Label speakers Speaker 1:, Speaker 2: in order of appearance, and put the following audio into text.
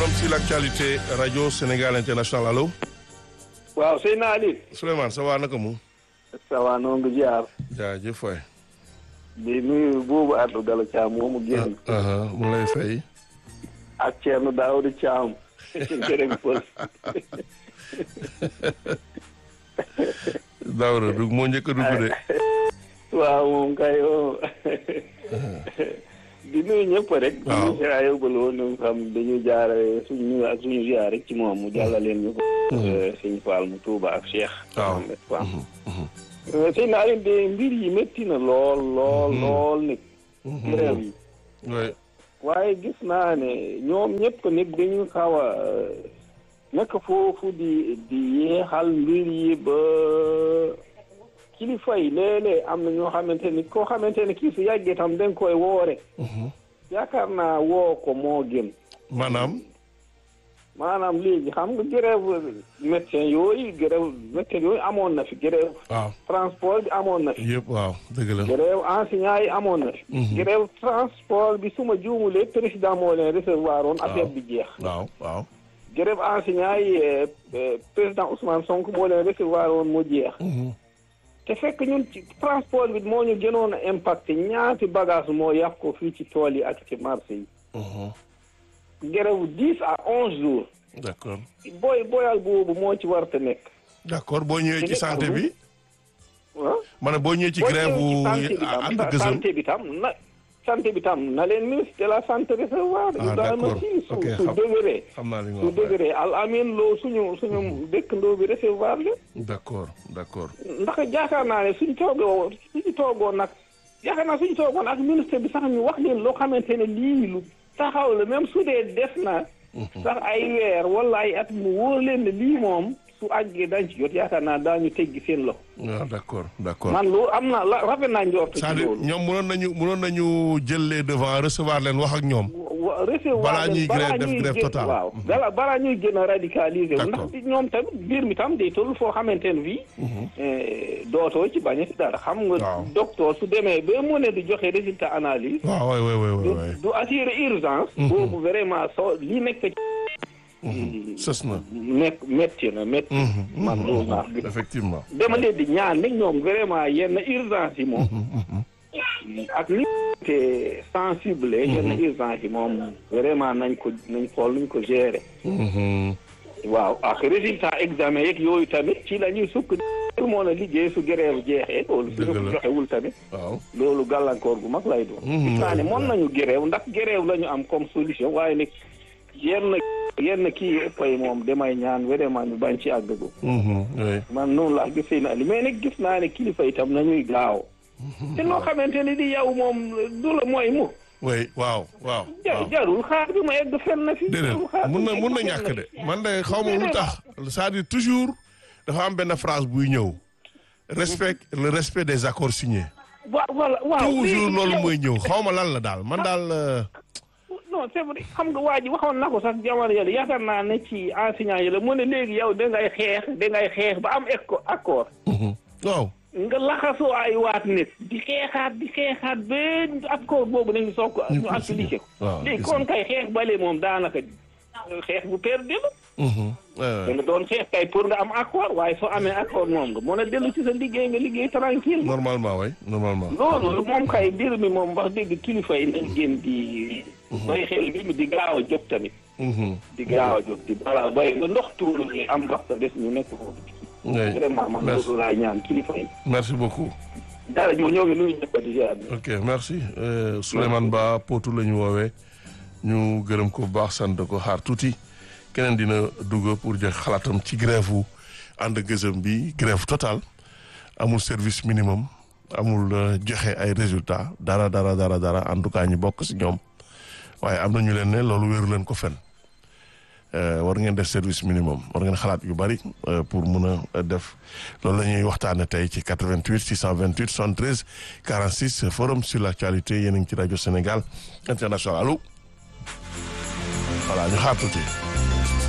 Speaker 1: forum sur l'actualité radio Sénégal international allo.
Speaker 2: waaw Seydina Ali.
Speaker 1: Souleymane ça va naka mu.
Speaker 2: ça va noo ngi jaar.
Speaker 1: jaajëf waay.
Speaker 2: di nuyu buubu Adou Gallo Thiam moomu génn.
Speaker 1: mu lay fay.
Speaker 2: ak Thierno Daouda Thiam. jërëjëf Pël.
Speaker 1: Daouda du moo njëkk a dugg de.
Speaker 2: waaw moom kay di nuyu ñëpp rek.
Speaker 1: waaw
Speaker 2: di nuyu yóbbal woon ñu xam dañuy jaare suñu nuyu ak suñu ziar rek ci moom mu jàllaleen ñu ko. sëñ Fall mu Touba ak Cheikh.
Speaker 1: waaw
Speaker 2: waaw. sëñ naa leen de mbir yi métti na lool lool lool nit. grève yi.
Speaker 1: oui.
Speaker 2: waaye gis naa ne ñoom ñëpp nit dañu xaw a nekk foofu di di yeexal mbir yi ba kilifa yi léeg-léeg am na ñoo xamante ni koo xamante ni kii su yàggee tam dañ koy woore yaakaar naa woo ko moo gën
Speaker 1: maanaam.
Speaker 2: maanaam léegi xam nga grève médecin yooyu grève médecin yooyu amoon na fi grève
Speaker 1: waaw
Speaker 2: transport bi amoon na fi
Speaker 1: yëpp waaw dëgg la.
Speaker 2: grève enseignant yi amoon na fi grève transport bi suma juumulee président moo leen recevoir woon affaire bi jeex
Speaker 1: waaw waaw.
Speaker 2: grève enseignant yi président Ousmane Sonko moo leen recevoir woon mu jeex te fekk ñun ci transport bi moo ñu gënoon a impacté ñaati bagage moo yàq ko fii ci tool yi ak ci marché yi grève dix à onze jours
Speaker 1: d'accord
Speaker 2: booy booyal boobu moo ci war te nekk
Speaker 1: d'accord boo ñëwee ci santé bi.
Speaker 2: ah
Speaker 1: ma ne boo ñëwee ci
Speaker 2: boo
Speaker 1: grève
Speaker 2: ñëwee ci
Speaker 1: bu
Speaker 2: santé bi
Speaker 1: ànd
Speaker 2: tam
Speaker 1: gësëm.
Speaker 2: santé bi tam na santé bi tam na leen ministre de la santé recevoir
Speaker 1: Ah,
Speaker 2: Ibrahima
Speaker 1: d'accord.
Speaker 2: Sy su
Speaker 1: Ok,
Speaker 2: su
Speaker 1: xam-
Speaker 2: dëgëree
Speaker 1: xam naa li nga
Speaker 2: su
Speaker 1: wax waay.
Speaker 2: dëgëree al amin loo suñu suñu dëkkandoo bi recevoir la
Speaker 1: d'accord d'accord.
Speaker 2: ndax jaakaar naa ne suñ toogoo suñu toogoon nag yaakaar naa suñu toogoon ak ministre bi sax ñu wax leen loo xamante ne lii lu taxaw la même su dee des na sax ay weer wala ay at mu wóor leen ne lii moom su àggee dañ ci jot yaakaar naa daañu teggi seen loxo
Speaker 1: waaw d'accord d'accord.
Speaker 2: man loolu am na la rafet naa njort ci
Speaker 1: c'est-à-dire
Speaker 2: loolu
Speaker 1: ñoom mënoon nañu mënoon nañu jël les devants recevoir leen wax ak ñoom.
Speaker 2: wa recevoir
Speaker 1: Balaa
Speaker 2: leen,
Speaker 1: ñuy grève def
Speaker 2: ñuy
Speaker 1: grève
Speaker 2: gën-
Speaker 1: totale.
Speaker 2: waaw balaa balaa ñuy gën a radicaliser wu
Speaker 1: D'accord.
Speaker 2: ndax ñoom tamit mbir mi tam day toll foo xamante ne fii eh, dootoo ci bañ a ci dara xam nga
Speaker 1: Waaw.
Speaker 2: docteur su demee ba mu ne di joxe résultat analyse
Speaker 1: waaw waay waay waay
Speaker 2: du
Speaker 1: waay.
Speaker 2: du assurer urgence boobu vraiment soo li nekk ci
Speaker 1: sës na.
Speaker 2: nekk métti na métti man loolu naa gis
Speaker 1: effectivement.
Speaker 2: dama leen di ñaan nag ñoom vraiment yenn urgence yi moom ak li te sensible yenn urgence yi moom vraiment nañ ko nañ xool nuñ ko gérer
Speaker 1: Mhm.
Speaker 2: waaw ak résultat examen yeeg yooyu tamit ci la ñuy sukk moo na liggéey su grève jeexee loolu su
Speaker 1: Dëgg la.
Speaker 2: joxewul tamit
Speaker 1: waaw.
Speaker 2: loolu gàllankoor gu mag lay doon
Speaker 1: Mhm,
Speaker 2: gis naa ne
Speaker 1: ouais,
Speaker 2: mën nañu grève ndax grève la ñu am comme solution waaye nag yenn yenn kii ëpp yi moom damay ñaan vraiment ñu bañ ci àggagu
Speaker 1: Mhm, oui.
Speaker 2: man noonu laa gisee na li mais nag gis naa ne kilifa itam nañuy gaaw te loo xamante ni di yow moom du la mooy mu
Speaker 1: oui waaw waaw.
Speaker 2: ja
Speaker 1: waaw.
Speaker 2: jarul xaar bi ma egg fenn na fi
Speaker 1: déedéet
Speaker 2: jarul xaar bi
Speaker 1: mun na
Speaker 2: ma egg
Speaker 1: mun na
Speaker 2: fenn
Speaker 1: ñàkk
Speaker 2: fi.
Speaker 1: de man de xaw ma lu tax c'est-à-dire toujours dafa am benn phrase buy ñëw respect le respect des accords signés
Speaker 2: wa voilà waaw
Speaker 1: toujours
Speaker 2: léegi
Speaker 1: loolu
Speaker 2: yow-
Speaker 1: mooy ñëw xaw ma lan la daal man daal euh,
Speaker 2: non c'est vrai xam nga waa ji waxoon na ko sax jamono yële yaakaar naa ne ci enseignant yi la mu ne léegi yow da ngay xeex da ngay xeex ba am éco accord
Speaker 1: mhm. waaw
Speaker 2: nga laxasoo ay waat nit di xeexaat di xeexaat ba accord boobu nañu soog ko
Speaker 1: Ñu
Speaker 2: ñu appliqué ko
Speaker 1: waaw,
Speaker 2: léegi
Speaker 1: gis
Speaker 2: kon kay xeex bale moom daanaka xeex bu perdu la
Speaker 1: Mhm. Ouais,
Speaker 2: da
Speaker 1: ouais.
Speaker 2: nga doon xeex kay pour nga am accord waaye soo amee accord moom nga mën a dellu ci sa liggéey nga liggéey tranquille
Speaker 1: normalement oui normalement
Speaker 2: loolu moom kay mbir mi moom wax dëgg kilifa yi nañ gën di bay xel bi mi di gaaw a jóg tamit
Speaker 1: Mhm.
Speaker 2: di gaaw a jóg di balaa bay ba ndox tuuru ñu am ndox te des ñu nekk foofu
Speaker 1: Oui.
Speaker 2: vraiment man
Speaker 1: Merci.
Speaker 2: loolu laay ñaan kilifa yi
Speaker 1: merci beaucoup
Speaker 2: dara ñoo ñoo ngi nuyu ñëpp di ziar
Speaker 1: ok merci euh, Souleymane Ba Potou la ñu woowee ñu gërëm ko bu baax sant ko xaar tuuti keneen dina dugg pour jox xalaatam ci grève wu ànd gëzëm bi grève totale amul service minimum amul euh, joxe ay résultats dara dara dara dara en tout cas ñu bokk si ñoom waaye am na ñu leen ne loolu wéeru leen ko fen Euh, war ngeen def service minimum war ngeen xalaat yu bari euh, pour mun a def loolu la ñuy waxtaane tey ci 88 628 73 46 forum sur l'actualité yéen a ngi ci rajo Sénégal international allo voilà ñu xaar tuuti